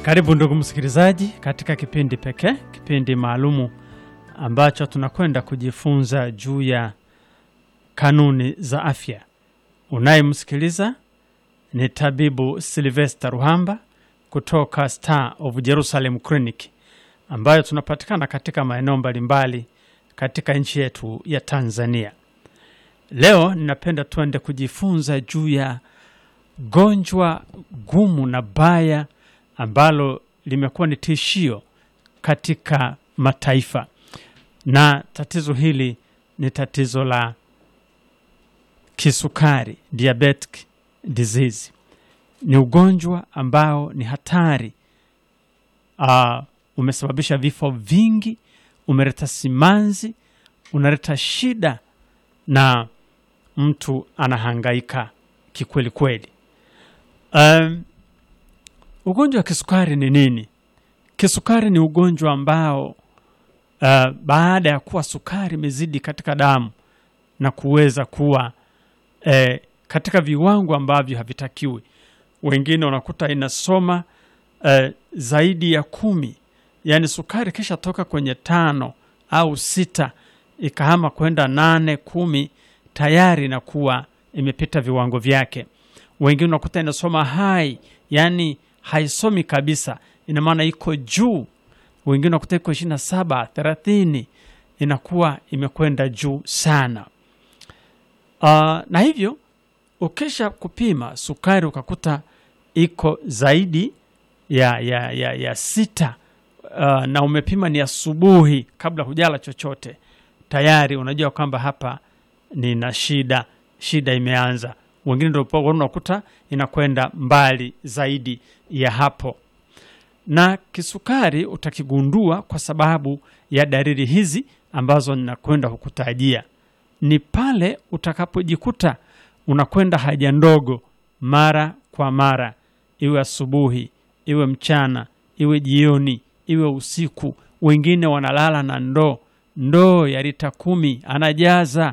Karibu ndugu msikilizaji, katika kipindi pekee, kipindi maalumu ambacho tunakwenda kujifunza juu ya kanuni za afya. Unayemsikiliza ni tabibu Silvester Ruhamba kutoka Star of Jerusalem Clinic ambayo tunapatikana katika maeneo mbalimbali katika nchi yetu ya Tanzania. Leo ninapenda tuende kujifunza juu ya gonjwa gumu na baya ambalo limekuwa ni tishio katika mataifa, na tatizo hili ni tatizo la kisukari, diabetic disease. Ni ugonjwa ambao ni hatari. Uh, umesababisha vifo vingi, umeleta simanzi, unaleta shida na mtu anahangaika kikweli kweli. Um, ugonjwa wa kisukari ni nini? Kisukari ni ugonjwa ambao uh, baada ya kuwa sukari imezidi katika damu na kuweza kuwa eh, katika viwango ambavyo havitakiwi, wengine unakuta inasoma eh, zaidi ya kumi, yaani sukari kisha toka kwenye tano au sita ikahama kwenda nane kumi, tayari inakuwa imepita viwango vyake. Wengine unakuta inasoma hai, yaani haisomi kabisa, ina maana iko juu. Wengine unakuta iko ishirini na saba thelathini, inakuwa imekwenda juu sana. Uh, na hivyo ukisha kupima sukari ukakuta iko zaidi ya, ya, ya, ya sita uh, na umepima ni asubuhi kabla hujala chochote, tayari unajua kwamba hapa nina shida, shida imeanza. Wengine ndio unakuta inakwenda mbali zaidi ya hapo, na kisukari utakigundua kwa sababu ya dalili hizi ambazo ninakwenda kukutajia. Ni pale utakapojikuta unakwenda haja ndogo mara kwa mara, iwe asubuhi, iwe mchana, iwe jioni, iwe usiku. Wengine wanalala na ndoo ndoo ya lita kumi anajaza